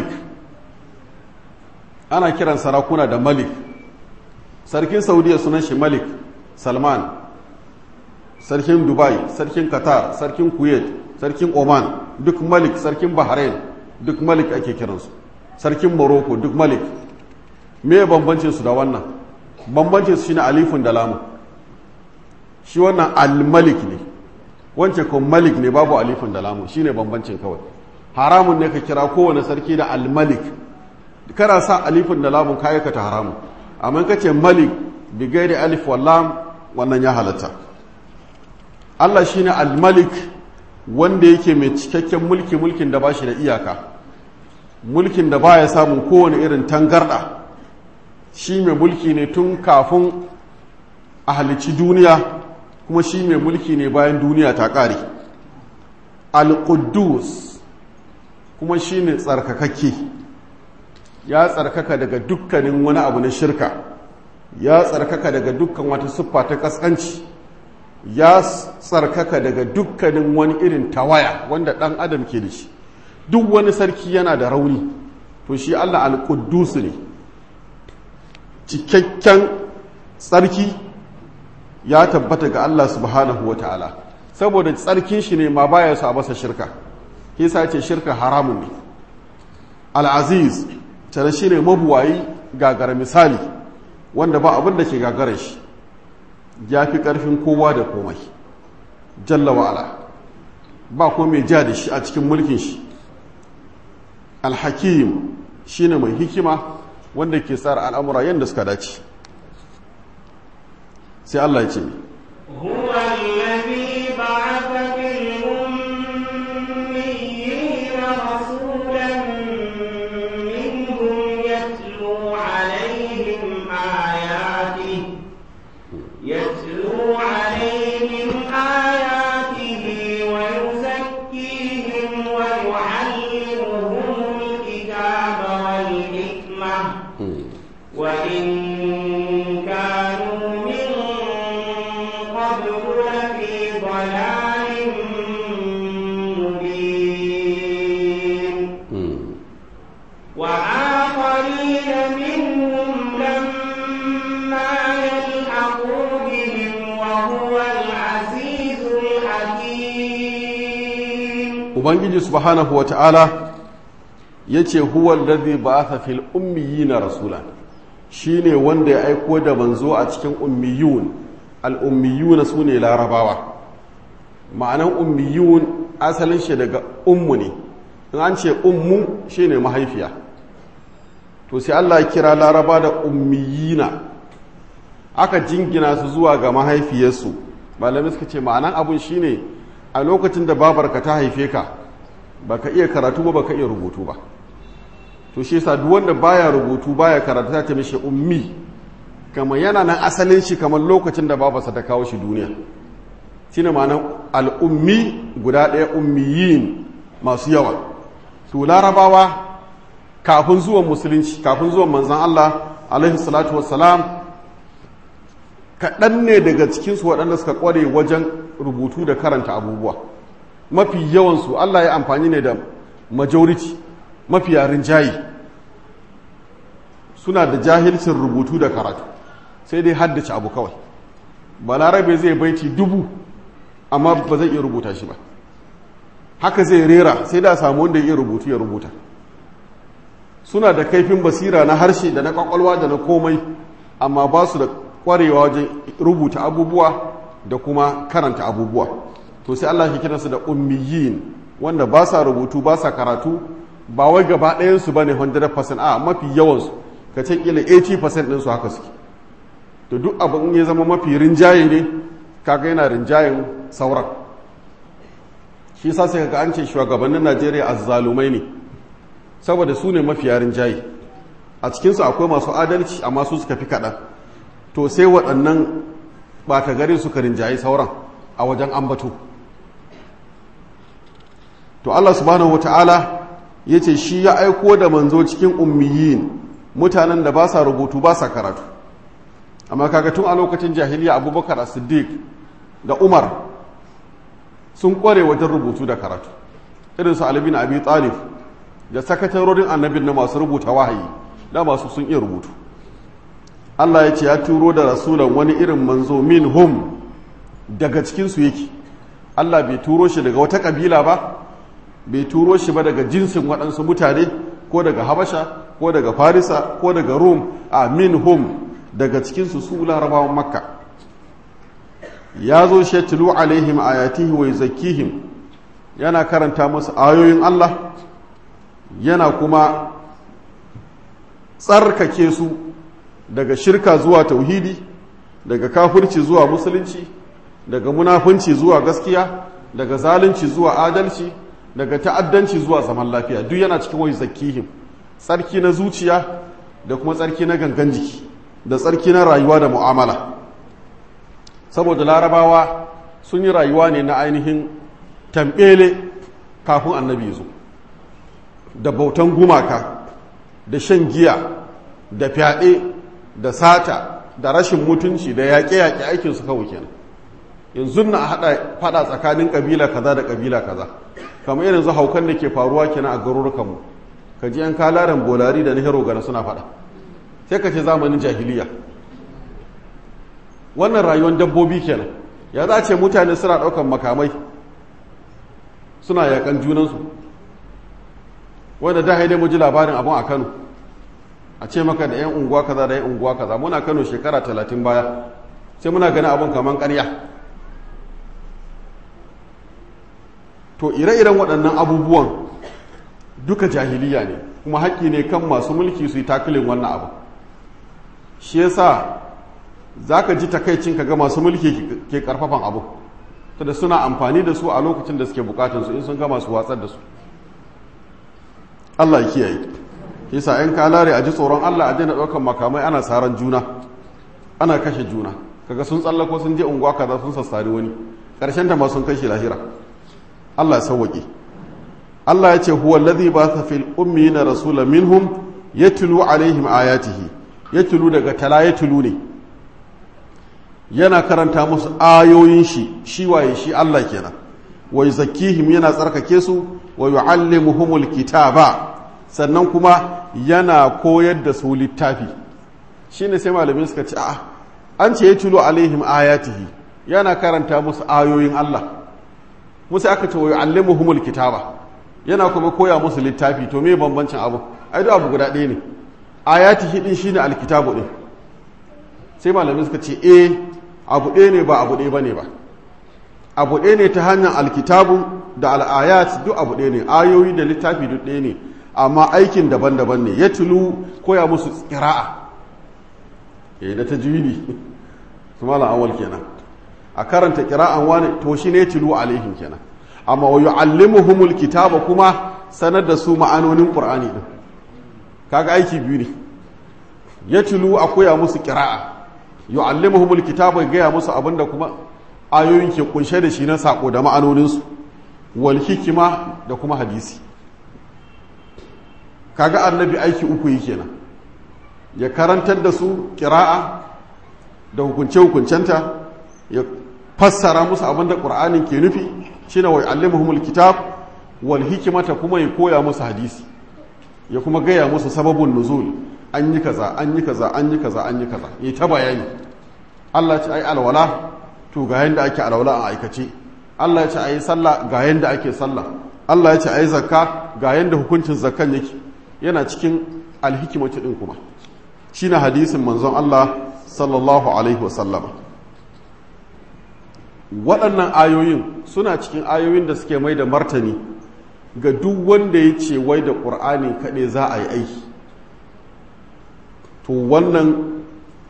ana kiran sarakuna da malik sarkin saudiya sunan shi malik salman sarkin dubai sarkin qatar sarkin kuwait sarkin oman duk malik sarkin bahrain duk malik ake kiransu sarkin morocco duk malik me bambancin su da wannan bambancin su shine alifun da lamu shi wannan al-malik ne wance ko malik ne babu alifun da lamu shine bambancin kawai haramun ne ka kira kowane sarki da al-malik kana sa alifin da lamun ka aikata haramu amma ka ce malik bi gairi alif wa lam wannan ya halatta Allah shine al-malik wanda yake mai cikakken mulki mulkin da bashi da iyaka mulkin da baya samun kowane irin tangarda shi mai mulki ne tun kafin a halici duniya kuma shi mai mulki ne bayan duniya ta ƙare al-quddus kuma shi ne tsarkakakke ya tsarkaka daga dukkanin wani abu na shirka ya tsarkaka daga dukkan wata siffa ta kaskanci ya tsarkaka daga dukkanin wani irin tawaya wanda ɗan adam ke da shi duk wani sarki yana da rauni to shi allah al-quddus ne cikakken tsarki ya tabbata ga allah subhanahu wa ta'ala saboda tsarkin shi ne ma baya su a masa shirka hisa ce shirka haramun ne al-aziz tare shi ne mabuwayi gagara misali wanda ba abin da ke gagara shi ya fi ƙarfin kowa da komai jalla wa'ala ba ko mai ja da shi a cikin mulkin shi alhakim shi ne mai hikima wanda ke tsara al'amura yadda suka dace sai Allah ya ce هو الذي بعث في الأميين رسولا منهم يتلو عليهم آياته يتلو عليهم آياته ويزكيهم ويعلمهم الكتاب والحكمة وإن كانوا من قبل لفي ضلال مبين وآخرين منهم لما يلحقوا بهم وهو العزيز الحكيم ubangiji subhanahu wa ta'ala ya ce huwal ladhi ba'atha fil ummiyina rasulan shine wanda ya aiko da manzo a cikin ummiyun al ummiyuna sune larabawa ma'anan ummiyun asalin shi daga ummu ne in an ce ummu shine mahaifiya to sai Allah ya kira laraba da ummiyina aka jingina su zuwa ga mahaifiyarsu malamai suka ce ma'anan abun shine a lokacin da babarka ta haife ka baka iya karatu ba baka iya rubutu ba to shi yasa duk wanda baya rubutu baya karatu ta ce mishi ummi kama yana nan asalin shi kamar lokacin da babarsa ta kawo shi duniya shine ma'anan al'ummi guda ɗaya ummiyin masu yawa to larabawa kafin zuwan musulunci kafin zuwan manzan Allah alaihi salatu wassalam kaɗan ne daga cikinsu waɗanda suka ƙware wajen rubutu da karanta abubuwa mafi yawansu Allah ya amfani ne da majority mafi yarin jayi suna da jahilcin rubutu da karatu sai dai haddace abu kawai balarabe zai baiti dubu amma ba zai iya rubuta shi ba haka zai rera sai da samu wanda ya iya rubutu ya rubuta suna da kaifin basira na harshe da na kwakwalwa da na komai amma ba su da kwarewa wajen rubuta abubuwa da kuma karanta abubuwa to sai Allah ya kiransu da ummiyin wanda ba sa rubutu ba sa karatu ba wai gaba ɗayansu ba ne 100% a mafi yawansu ka ce kila 80% ɗinsu haka suke to duk abin ya zama mafi rinjaye ne kaga yana rinjayen sauran shi sa sai kaga an ce shugabannin Najeriya azzalumai ne saboda su ne mafiya rinjaye a cikinsu akwai masu adalci amma su suka fi kaɗan to sai waɗannan ɓata gari suka rinjaye sauran a wajen ambato to Allah subhanahu wata'ala ya ce shi ya aiko da manzo cikin ummiyin mutanen da ba sa rubutu ba sa karatu amma kaga tun a lokacin jahiliya abubakar siddiq da umar sun kware wajen rubutu da karatu irin su alibin abi talib da sakatarorin annabin na masu rubuta wahayi da masu sun iya rubutu Allah ya ce ya turo da rasulan wani irin manzo min hum daga cikinsu yake Allah bai turo shi daga wata kabila ba bai turo shi ba daga jinsin waɗansu mutane ko daga habasha ko daga farisa ko daga rum a min hum daga cikinsu su larabawan makka ya zo shatulu alaihim ayatihi wa yuzakkihim yana karanta musu ayoyin Allah yana kuma tsarkake su daga shirka zuwa tauhidi daga kafirci zuwa musulunci daga munafunci zuwa gaskiya daga zalunci zuwa adalci daga ta'addanci zuwa zaman lafiya duk yana cikin wai zakihim tsarki na zuciya da kuma tsarki na gangan jiki da tsarki na rayuwa da mu'amala saboda larabawa sun yi rayuwa ne na ainihin tambele kafin annabi zo da bautan gumaka da shan giya da fyaɗe da sata da rashin mutunci da yaƙe-yaƙe aikinsu kawai kenan yanzu na haɗa faɗa tsakanin ƙabila kaza da ƙabila kaza kamar irin zu haukan da ke faruwa kenan a garurukanmu ka ji yan kalaren bolari da nihero gana suna faɗa sai ka ce zamanin jahiliya wannan rayuwar dabbobi kenan ya za ce mutane suna ɗaukan makamai suna yaƙan junansu wanda da haidai mu ji labarin abin a kano a ce maka da 'yan unguwa kaza da 'yan unguwa kaza muna kano shekara talatin baya sai muna gani abin kamar karya to ire-iren waɗannan abubuwan duka jahiliya ne kuma haƙƙi ne kan masu mulki su yi takilin wannan abu shi yasa za ka ji takaicin ka ga masu mulki ke ƙarfafan abu da suna amfani da su a lokacin da suke bukatunsu in sun gama su watsar da su Allah ya kiyaye yasa ‘yan kalare a ji tsoron Allah a daina ɗaukan makamai ana saran juna ana kashe juna kaga sun tsallako sun je unguwa kaza sun sassari wani ƙarshen ta ma sun kashe lahira Allah ya sauwaƙe Allah ya ce huwa alladhi ba'atha fil ummiyina rasulan minhum yatlu alaihim ayatihi yatlu daga tala yatlu ne yana karanta musu ayoyin shi shi waye shi Allah kenan wa yuzakkihim yana tsarkake su wa yu'allimuhumul kitaba sannan kuma yana koyar da su littafi shine sai malamin suka ce a an ce yatlu alaihim ayatihi yana karanta musu ayoyin Allah musu aka ce wa yu'allimuhumul kitaba yana kuma koya musu littafi to me bambancin abu ai duk abu guda ɗaya ne ayatihi din shine alkitabu din sai malamin suka ce eh abu ɗaya ne ba abu ɗaya bane ba abu ɗaya ne ta hanyar alkitabu da al'ayat duk abu ɗaya ne ayoyi da littafi duk ɗaya ne amma aikin daban-daban ne ya tulu koya musu ƙira'a eh da tajwidi su malam awal kenan a karanta ƙira'an wani to shi ne tulu alaihim kenan amma wa yu'allimuhumul kitaba kuma sanar da su ma'anonin qur'ani din kaga aiki biyu ne ya tulu a koya musu ƙira'a yu'allimuhumul kitaba gaya musu abinda kuma ayoyin ke kunshe da shi na sako da ma'anoninsu wal hikima da kuma hadisi kaga annabi aiki uku yi kenan ya karantar da su kira'a da hukunce-hukuncenta ya fassara musu abinda ƙur'anin ke nufi shine wa yu'allimuhumul kitab wal hikimata kuma ya koya musu hadisi ya kuma gaya musu sababin nuzul an yi kaza an yi kaza an yi kaza an yi kaza yi ta bayani Allah ce ai alwala to ga yanda ake alwala a aikace Allah ya ce ai sallah ga yanda ake sallah Allah ya ce ai zakka ga yanda hukuncin zakkan yake yana cikin alhikimatu din kuma shine hadisin manzon Allah sallallahu alaihi wasallam waɗannan ayoyin suna cikin ayoyin da suke mai da martani ga duk wanda ya ce wai da ƙur'ani kaɗai za a yi aiki to wannan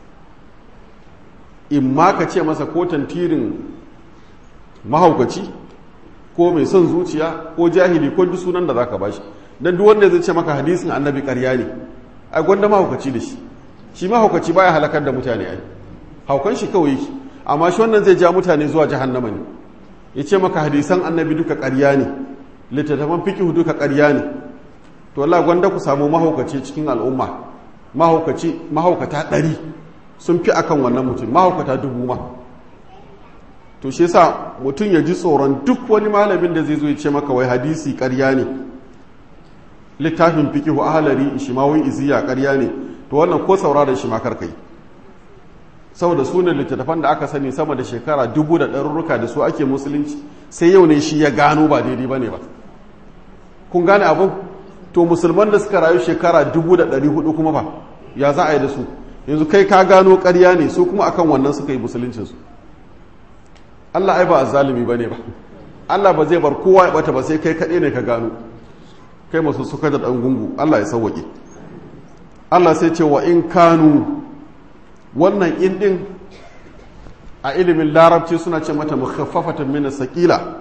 in ma ka ce masa ko tantirin mahaukaci ko mai son zuciya ko jahili ko duk sunan da za ka bashi don duk wanda zai ce maka hadisin annabi ƙarya ne ai gwanda mahaukaci da shi shi mahaukaci baya halakar da mutane ai haukan shi kawai yake amma shi wannan zai ja mutane zuwa jahannama ne ya ce maka hadisan annabi duka ƙarya ne littattafan fikihu duka ƙarya ne to Allah gwanda ku samu mahaukaci cikin al'umma mahaukaci mahaukata ɗari sun fi akan wannan mutum mahaukata dubu ma to shi yasa mutum ya ji tsoron duk wani malamin da zai zo ya ce maka wai hadisi ƙarya ne littafin fikihu ahalari ishimawin iziya ƙarya ne to wannan ko sauraron shi ma karkai saboda sunan littattafan da aka sani sama da shekara dubu da ɗarurruka da su ake musulunci sai yau ne shi ya gano ba daidai ba ne ba kun gane abin to musulman da suka rayu shekara dubu da ɗari hudu kuma ba ya za a yi da su yanzu kai ka gano ƙarya ne su kuma akan wannan suka yi musuluncinsu allah ai ba a zalimi ba ne ba allah ba zai bar kowa ya bata ba sai kai kaɗai ne ka gano kai masu suka da ɗan gungu allah ya sauwaƙe allah sai ce wa in kanu wannan in ɗin a ilimin larabci suna ce mata mukhaffafatan min sakila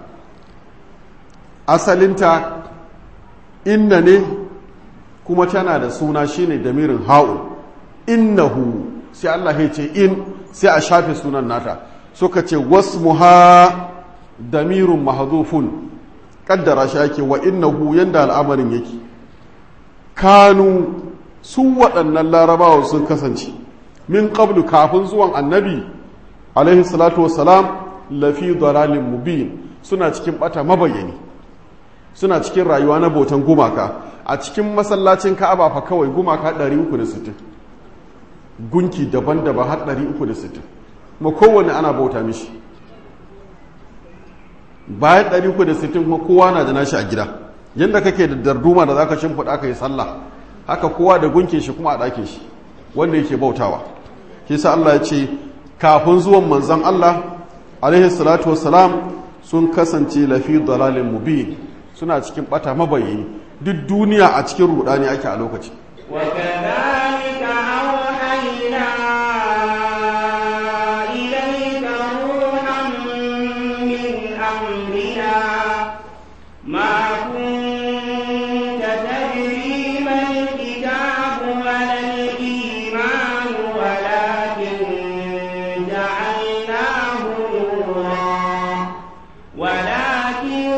asalinta inna ne kuma tana da suna shine damirin ha'u innahu sai Allah ya ce in sai a shafe sunan nata suka ce wasmuha damirun mahdhufun kaddara shi ake wa innahu yanda al'amarin yake kanu su waɗannan larabawa sun kasance min qablu kafin zuwan annabi alaihi salatu wassalam lafi dalalin mubin suna cikin bata mabayani suna cikin rayuwa na botan gumaka a cikin masallacin ka'aba fa kawai gumaka 360 gunki daban-daban har 360 kuma kowanne ana bauta mishi bayan 360 kuma kowa na da nashi a gida yadda kake da darduma da zaka shimfiɗa ka yi sallah haka kowa da gunkin shi kuma a ɗakin shi wanda yake bautawa kisa Allah ya ce kafin zuwan manzan Allah alaihi salatu wassalam sun kasance lafi dalalin mubin suna cikin bata mabayani duk duniya a cikin rudani ake a lokaci وكذلك أوحينا إليك روحا من أمرنا ما كنت تدري ما الكتاب ولا الإيمان ولكن جعلناه نورا ولكن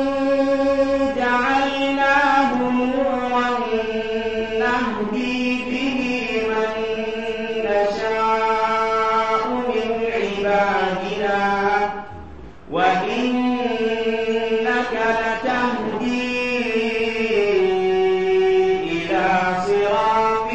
جعلناه نورا نهدي به من نشاء من عبادنا وإنك لتهدي إلى صراط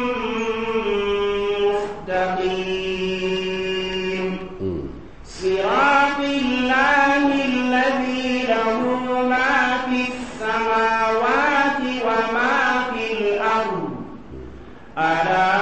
مستقيم صراط الله الذي له ما في السماوات وما في الأرض ألا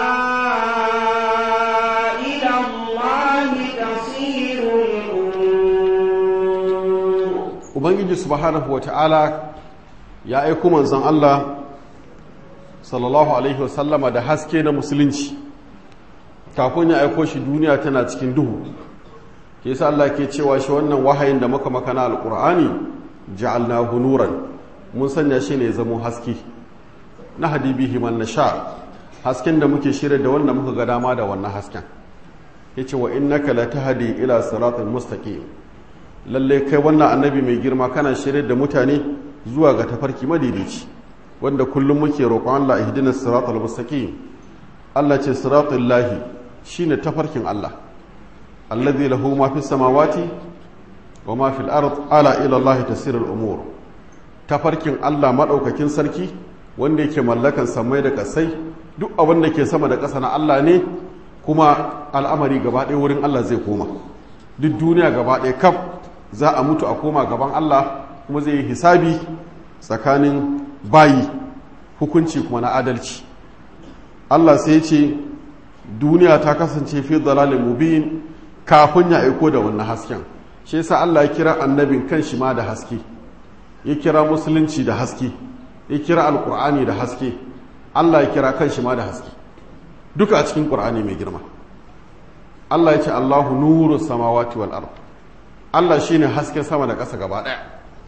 إلى الله تصير الأمور ubangiji ubangiji subhanahu wa ta'ala ya aiko manzon Allah sallallahu alaihi wasallama da haske na musulunci kafin ya aiko shi duniya tana cikin duhu ke sa Allah ke cewa shi wannan wahayin da muka makana alqur'ani ja'alnahu nuran mun sanya shi ne zamo haske na hadibihi man nasha hasken da muke shirya da wanda muka ga dama da wannan hasken yace wa innaka latahdi ila siratal mustaqim lalle kai wannan annabi mai girma kana shirya da mutane zuwa ga tafarki madaidaici wanda kullum muke roƙon Allah ihdinas siratal mustaqim Allah ce siratal lahi shine tafarkin Allah alladhi lahu ma fis samawati wa ma fil ard ala ila Allah tasirul umur tafarkin Allah madaukakin sarki wanda yake mallakan samai da kasai duk abin da ke sama da ƙasa na Allah ne kuma al'amari gaba ɗaya wurin Allah zai koma duk duniya gaba ɗaya kaf za a mutu a koma gaban Allah kuma zai yi hisabi tsakanin bayi hukunci kuma na adalci Allah sai ce duniya ta kasance fi dalalin mubin kafin ya aiko da wannan hasken shi yasa Allah ya kira annabin kan shi ma da haske ya kira musulunci da haske ya kira alkur'ani da haske Allah ya kira kan shi ma da haske duka a cikin qur'ani mai girma Allah ya ce Allahu nuru samawati wal ard Allah shine hasken sama da ƙasa gaba ɗaya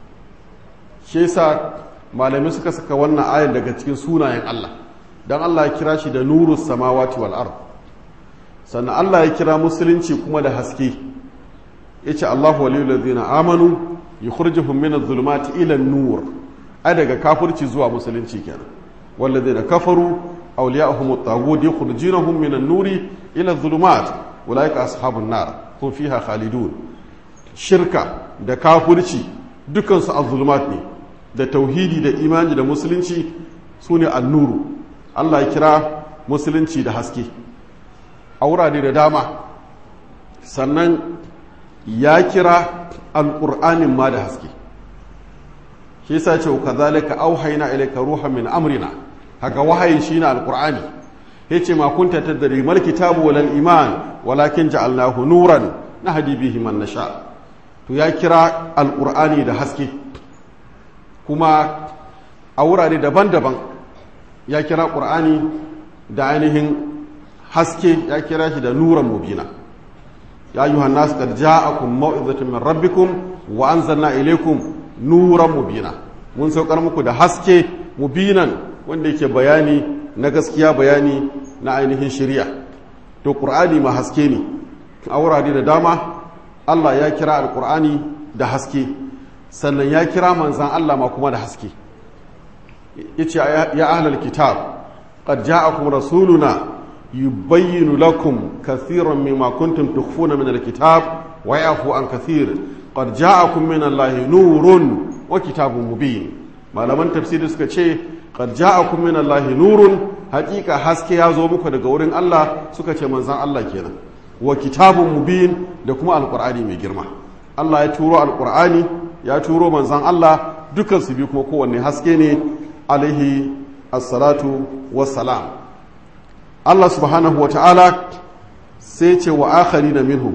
shi yasa malamai suka saka wannan ayar daga cikin sunayen Allah dan Allah ya kira shi da nuru samawati wal ard sannan Allah ya kira musulunci kuma da haske yace Allahu waliyul ladzina amanu yukhrijuhum min adh-dhulumati ila an-nur ai daga kafirci zuwa musulunci kenan walladzina kafaru awliya'uhum at-taghut yukhrijunahum min an-nuri ila adh-dhulumat ulaika ashabun nar hum fiha khalidun shirka da kafirci dukansu az-zulumat ne da tauhidi da imani da musulunci sune an-nuru Allah ya kira musulunci da haske a wurare da dama sannan ya kira alƙur'anin ma da haske shi yasa ce kazalika auhayna ilayka ruhan min amrina haka wahayin shine alqur'ani yace ma kunta tadri mal kitabu wal iman walakin ja'alnahu nuran nahdi bihi man nasha to ya kira alqur'ani da haske kuma a wurare daban-daban ya kira qur'ani da ainihin haske ya kira shi da nuran mubina ya ayyuhan nas qad ja'akum maw'izatun min rabbikum wa anzalna ilaykum nuran mubina mun saukar muku da haske mubinan wanda yake bayani na gaskiya bayani na ainihin shari'a to qur'ani ma haske ne a wurare da dama Allah ya kira alqur'ani da haske sannan ya kira manzan Allah ma kuma da haske yace ya ahlal kitab qad ja'akum rasuluna yubayyinu lakum kathiran mimma kuntum tukhfuna min alkitab wa yafu an kathir qad ja'akum min allahi nurun wa kitabun mubin malaman tafsiri suka ce qad ja'akum min allahi nurun haqiqa haske ya zo muku daga wurin Allah suka ce manzan Allah kenan wa kitabun mubin da kuma alqur'ani mai girma Allah ya turo alqur'ani ya turo manzan Allah dukan su bi kuma kowanne haske ne alaihi assalatu wassalam Allah subhanahu wa ta'ala sai ce wa akhari na minhum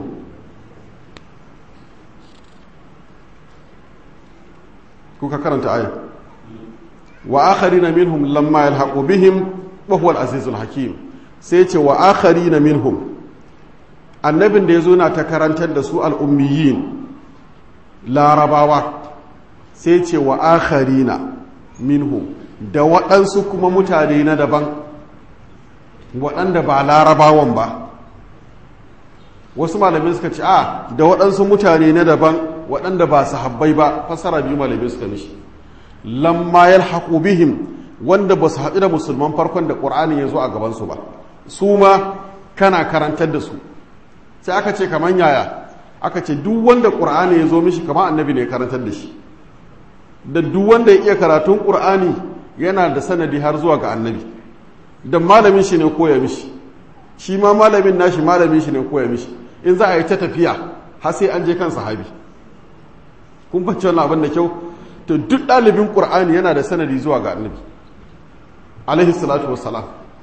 kuka karanta aya wa akhari na minhum lamma yalhaqu bihim wa huwa al-azizul hakim sai ce wa akhari na minhum annabin da yazo na ta karantar da su al-ummiyin larabawa sai ce wa akharina minhum da waɗansu kuma mutane na daban waɗanda ba larabawan ba wasu malamai suka ce a da waɗansu mutane na daban waɗanda ba sahabbai ba fasara biyu malamai suka mishi lamma yalhaqu bihim wanda ba su haɗu da musulman farkon da ƙur'ani ya zo a gabansu ba su ma kana karantar da su sai aka ce kamar yaya aka ce duk wanda ƙur'ani ya zo mishi kamar annabi ne karantar da shi da duk wanda ya iya karatun ƙur'ani yana da sanadi har zuwa ga annabi da malamin shi ne koya mishi shi ma malamin nashi malamin shi ne koya mishi in za a yi ta tafiya har sai an je kan sahabi kun bacci wannan abin da kyau to duk ɗalibin ƙur'ani yana da sanadi zuwa ga annabi alaihi salatu wassalam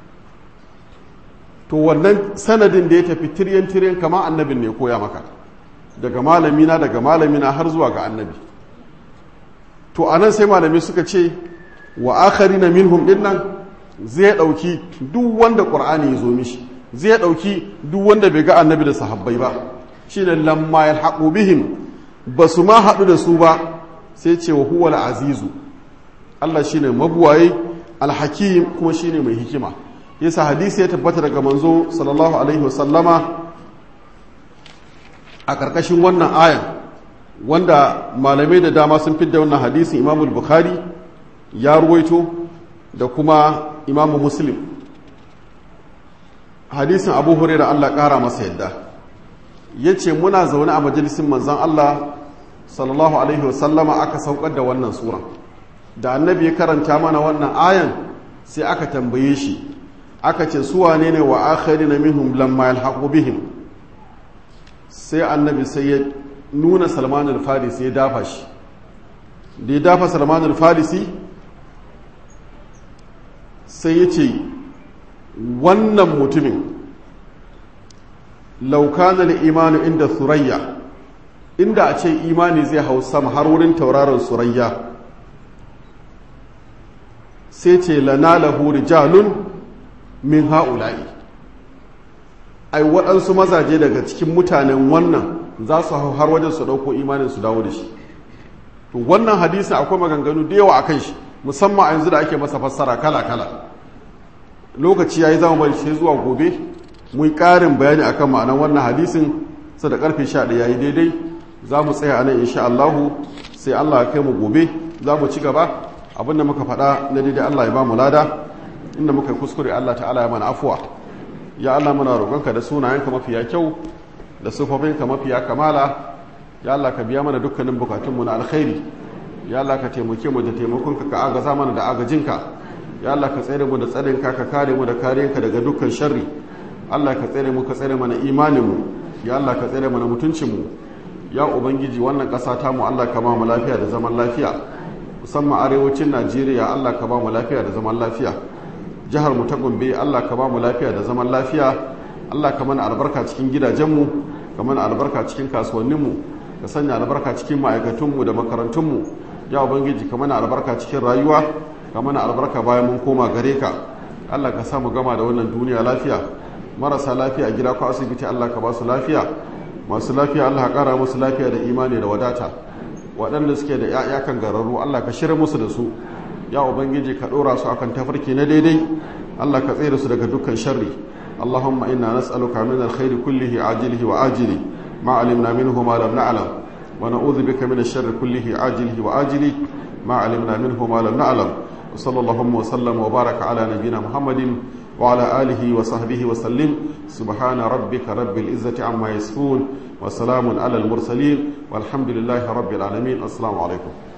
to wannan sanadin da ya tafi tiryan tiryan kama annabin ne koya maka daga malamina daga malamina har zuwa ga annabi to anan sai malamai suka ce wa akharina minhum dinnan zai dauki duk wanda qur'ani ya zo mishi zai dauki duk wanda bai ga annabi da sahabbai ba shine lamma yalhaqu bihim basu ma hadu da su ba sai ce wa huwal azizu Allah shine mabuwaye alhakim kuma shine mai hikima yasa hadisi ya tabbata daga manzo sallallahu alaihi wasallama a karkashin wannan ayan wanda malamai da dama sun fidda wannan hadisin imamul bukhari ya ruwaito da kuma imamu muslim hadisin abu huraira allah kara masa yadda ya ce muna zaune a majalisin manzan allah sallallahu alaihi wasallama aka saukar da wannan sura da annabi ya karanta mana wannan ayan sai aka tambaye shi aka ce su wane ne wa akhari na minhum lamma yalhaqu bihim sai annabi sai ya nuna salman al-farisi ya dafa shi da ya dafa salman al-farisi sai ya ce wannan mutumin laukanar imanu inda surayya inda a ce imani zai hau sama har wurin tauraron surayya sai ce lana lahu rijalun min ha'ula'i ai waɗansu mazaje daga cikin mutanen wannan za su hau har wajen su ɗauko imanin su dawo da shi to wannan hadisin akwai maganganu da yawa a kan shi musamman a yanzu da ake masa fassara kala-kala lokaci ya yi zama bari sai zuwa gobe mu yi ƙarin bayani akan ma'anar wannan hadisin sa da ƙarfe sha ɗaya yi daidai za mu tsaya a nan insha Allahu sai Allah ya kai mu gobe za mu ci gaba abin da muka faɗa na daidai Allah ya ba mu lada inda muka yi kuskure Allah ta'ala ya mana afuwa ya Allah muna roƙonka da sunayenka mafiya kyau da sufofinka mafiya kamala ya Allah ka biya mana dukkanin bukatunmu na alkhairi ya Allah ka taimake mu da taimakonka ka agaza mana da agajinka ya Allah ka tsere mu da tsarinka ka kare mu da kariyanka daga dukkan sharri Allah ka tsere mu ka tsere mana imanin mu ya Allah ka tsere mana mutuncin mu ya ubangiji wannan ƙasa ta mu Allah ka ba mu lafiya da zaman lafiya musamman arewacin Najeriya Allah ka ba mu lafiya da zaman lafiya jihar mu ta Gombe Allah ka ba mu lafiya da zaman lafiya Allah ka mana albarka cikin gidajenmu ka mana albarka cikin kasuwanninmu ka sanya albarka cikin ma'aikatunmu da makarantunmu ya ubangiji ka mana albarka cikin rayuwa ka mana albarka bayan mun koma gare ka Allah ka samu gama da wannan duniya lafiya marasa lafiya a gida ko asibiti Allah ka ba su lafiya masu lafiya Allah ka kara musu lafiya da imani da wadata waɗanda suke da ‘ya'ya kan gararru Allah ka shirya musu da su ya ubangiji ka ɗora su akan tafarki na daidai Allah ka tsere su daga dukkan sharri اللهم إنا نسألك من الخير كله عاجله وآجله ما علمنا منه ما لم نعلم ونعوذ بك من الشر كله عاجله وآجله ما علمنا منه ما لم نعلم وصلى اللهم وسلم وبارك على نبينا محمد وعلى آله وصحبه وسلم سبحان ربك رب العزة عما يصفون وسلام على المرسلين والحمد لله رب العالمين السلام عليكم